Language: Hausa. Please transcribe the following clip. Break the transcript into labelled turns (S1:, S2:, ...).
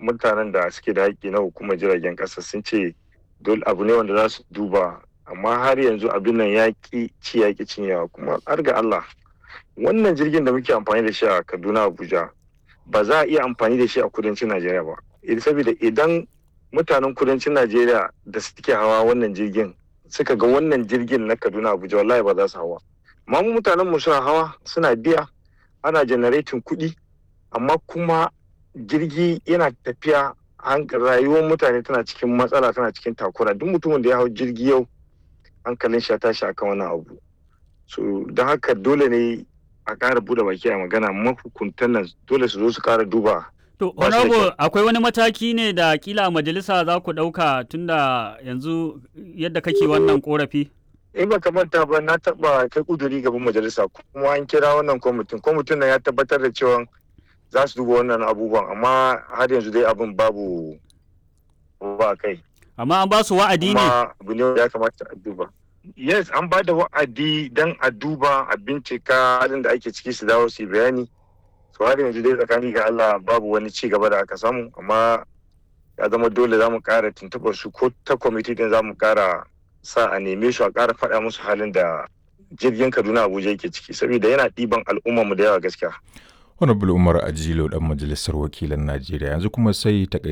S1: mutanen da suke da haƙƙi na hukumar jiragen ƙasa sun ce dole abu ne wanda za su duba amma har yanzu abin nan ya ƙi ci ya ƙi cinyewa kuma har ga Allah wannan jirgin da muke amfani da shi a Kaduna Abuja ba za a iya amfani da shi a kudancin Najeriya ba saboda idan mutanen kudancin Najeriya da suke hawa wannan jirgin suka ga wannan jirgin na Kaduna Abuja wallahi ba za su hawa amma mu mutanen mu suna hawa suna biya ana generating kuɗi amma kuma jirgi yana tafiya rayuwar mutane tana cikin matsala tana cikin takura duk mutumin da ya hau jirgi yau hankalin shi ya tashi akan wannan abu so don haka dole ne a ƙara buɗe baki a magana mahukuntan nan dole su zo su ƙara duba
S2: To, honorable akwai wani mataki ne da kila a majalisa za ku ɗauka tunda yanzu yadda kake wannan korafi?
S1: In ba ka manta ba na taɓa kai ƙuduri gaban majalisa kuma an kira wannan kwamitin. Kwamitin nan ya tabbatar da cewa za su duba wannan abubuwan amma har yanzu dai abin babu ba kai.
S2: Amma an ba su wa'adi ne?
S1: Kuma abu ne ya kamata a duba. Yes, an ba da wa'adi don a duba a bincika halin da ake ciki su dawo su yi bayani. to har yanzu dai tsakani ga Allah babu wani ci gaba da aka samu amma ya zama dole za mu ƙara tuntuɓar su ko ta kwamiti din za mu ƙara sa a neme su a ƙara faɗa musu halin da jirgin Kaduna Abuja yake ciki saboda yana ɗiban al'ummar mu da yawa gaskiya.
S3: Honorable Umar Ajilo dan majalisar wakilan Najeriya yanzu kuma sai